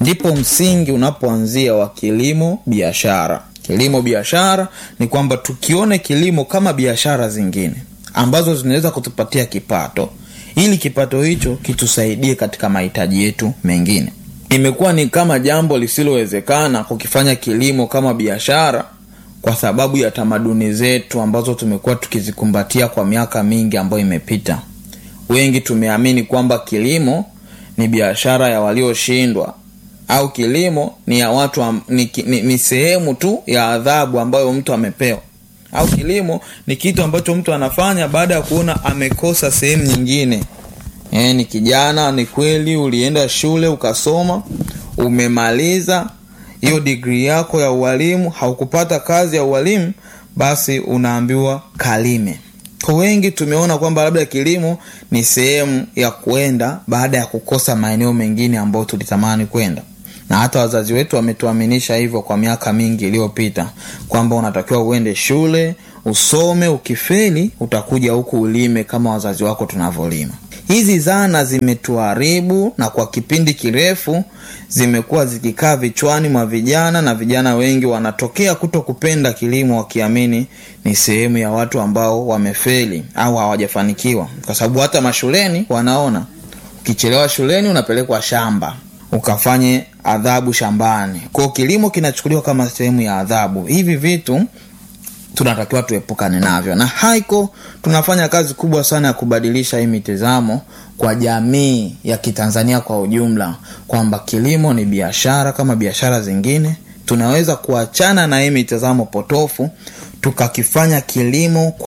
ndipo msingi unapoanzia wa kilimo biashara kilimo biashara ni kwamba tukione kilimo kama biashara zingine ambazo zinaweza kutupatia kipato ili kipato hicho kitusaidie katika mahitaji yetu mengine imekuwa ni kama jambo lisilowezekana kukifanya kilimo kama biashara kwa sababu ya tamaduni zetu ambazo tumekuwa tukizikumbatia kwa miaka mingi ambayo imepita wengi tumeamini kwamba kilimo ni biashara ya walioshindwa au kilimo ni ya watu am, ni, ni, ni sehemu tu ya adhabu ambayo mtu amepewa au kilimo ni kitu ambacho mtu anafanya baada ya kuona amekosa sehemu nyingine e, ni kijana ni kweli ulienda shule ukasoma umemaliza hiyo digrii yako ya ualimu haukupata kazi ya ualimu basi unaambiwa kalime kwa wengi tumeona kwamba labda kilimo ni sehemu ya kwenda baada ya kukosa maeneo mengine ambayo tulitamani kwenda na hata wazazi wetu wametuaminisha hivyo kwa miaka mingi iliyopita kwamba unatakiwa uende shule usome ukifeli utakuja huku ulime kama wazazi wako tunavyolima hizi zana zimetuharibu na kwa kipindi kirefu zimekuwa zikikaa vichwani mwa vijana na vijana wengi wanatokea kuto kupenda kilimo wakiamini ni sehemu ya watu ambao wamefeli au hawajafanikiwa kwa sababu hata mashuleni wanaona ukichelewa shuleni unapelekwa shamba ukafanye adhabu shambani kwao kilimo kinachukuliwa kama sehemu ya adhabu hivi vitu tunatakiwa tuepukane navyo na haiko tunafanya kazi kubwa sana ya kubadilisha hii mitizamo kwa jamii ya kitanzania kwa ujumla kwamba kilimo ni biashara kama biashara zingine tunaweza kuachana na hii mitazamo potofu tukakifanya kilimo kwa